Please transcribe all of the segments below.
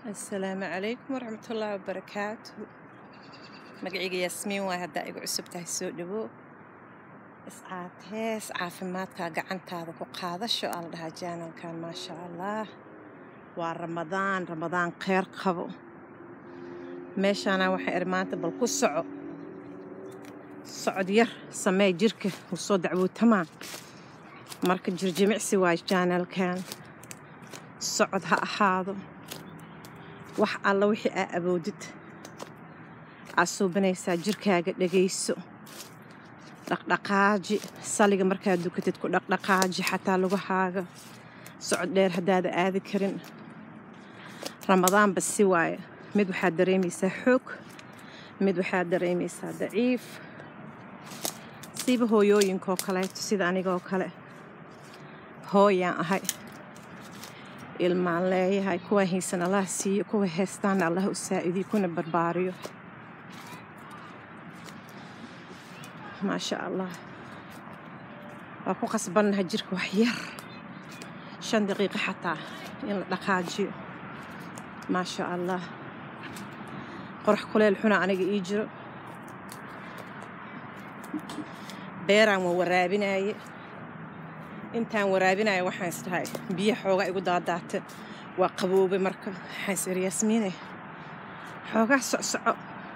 asalaamu calaykum waraxmatullaahi wabarakaatu magacayga yaasmiin waay haddaa igu cusub tahay soo dhawow iscaatees caafimaadka gacantaada ku qaadasho aa la dhahaa jaanalkan maasha allah waa ramadaan ramadaan kheyr qabo meeshaana waxaa iri maanta bal ku soco socod yar samee jirka wuu soo dacwootamaa marka jirjimicsi waay jaanalkan socod ha ahaado wax alla wixii aa awoodid aad suubanaysaa jirkaaga dhagayso dhaqdhaqaaji saliga markaad dukatid ku dhaqdhaqaaji xataa lugahaaga socod dheer haddaada aadi karin ramadaanba si waaye mid waxaad dareemaysaa xoog mid waxaad dareemaysaa daciif siiba hooyooyinkaoo kaleeto sida anigoo kale hooyaan ahay ilmaan leeyahay kuwa haysan allah siiyo kuwa heestaana allah u saa'idiyo kuna barbaariyo maasha allah waa ku qasbannaha jirka wax yar shan daqiiqo xataa in la dhaqaajiyo maasha allah qorax kuleel xuna aniga ii jiro beeraan waa waraabinaaye intaan waraabinaya waxaan isdhahay biyo xoogaa igu daadaata waa qaboobay marka waxaan is iri yaasmiine xoogaa socsoco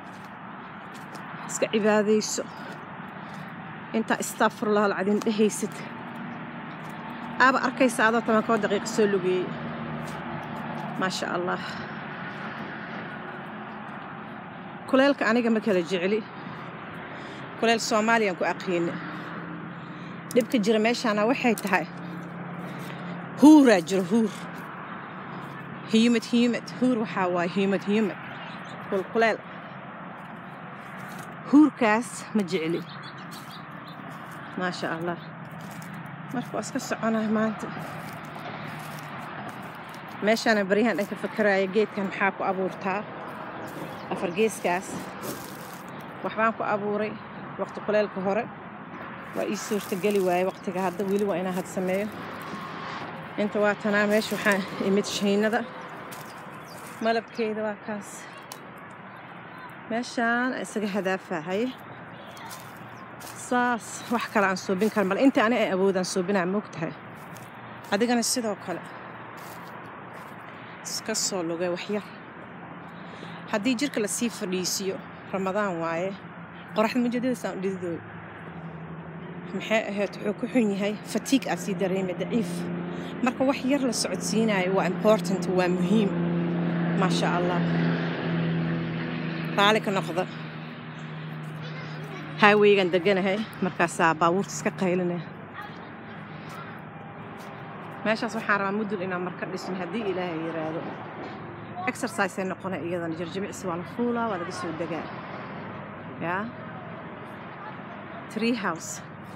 iska cibaadayso intaa istaafurlah alcadiin dhehaysid aaba arkaysa adoo toban koo daqiiqa soo lugeeyey maasha allah kuleelka aniga ma kala jecli kuleel soomaaliyaan ku aqiina dhibka jira meeshaana waxay tahay huuraa jiro huur hiyumad hiyumad huur waxaa waaye hiyumad hiyumad kulkuleel huurkaas ma jecli maasha allah marka waa iska soconaa maanta meeshaana baryahan dhanka fakaraaya geedkan maxaa ku abuurtaa afar geeskaas waxbaan ku abuuray waqti kuleelka hore waa ii suurtageli waaye waqtiga hadda weli waa inaa had sameeyo inta waa tanaa meesha waxaa imid shaynada malabkeeda waa kaas meeshaan isaga hadaafahay saas wax kale aan suubin kara mal inta ani ay awoodaan suubinaa moog tahay adigana sidoo kale iska soo lugay waxyar haddii jirka lasii fadhiisiyo ramadaan waaye qoraxda mujadadaasaan u dhididooy maxay ahayd wuxuu ku xun yahay fatiig aad sii dareemay daciif marka wax yar la socodsiinaayo waa important waa muhiim maasha allah raali ka noqda haaweygan deganahay markaasaa baabuurta iska qaylinaya meeshaas waxaan rabaa mudul inaan marka dhisin haddii ilaahay yiraahdo exercisey noqona iyadana jirjimicsi waa la fuulaa waa laga soo degaa yaa tree house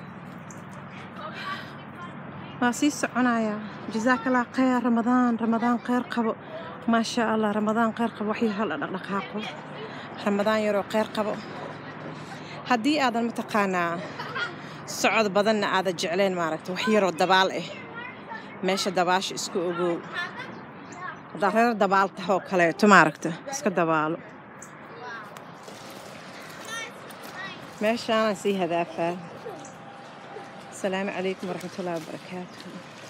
waa sii soconayaa jasaakallah kheyr ramadaan ramadaan kheyr qabo maasha allah ramadaan kheyr qabo wax yar hala dhaqdhaqaaqo ramadaan yaroo kheyr qabo haddii aadan mataqaanaa socod badanna aadan jeclayn maaragta wax yaroo dabaal ah meesha dabaasha isku ogow haddaa reer dabaal tahoo kaleeto maaragta iska dabaalo meeshaanaan sii hadaafaa asalaamu calaykum waraxmatullahi wabarakaatu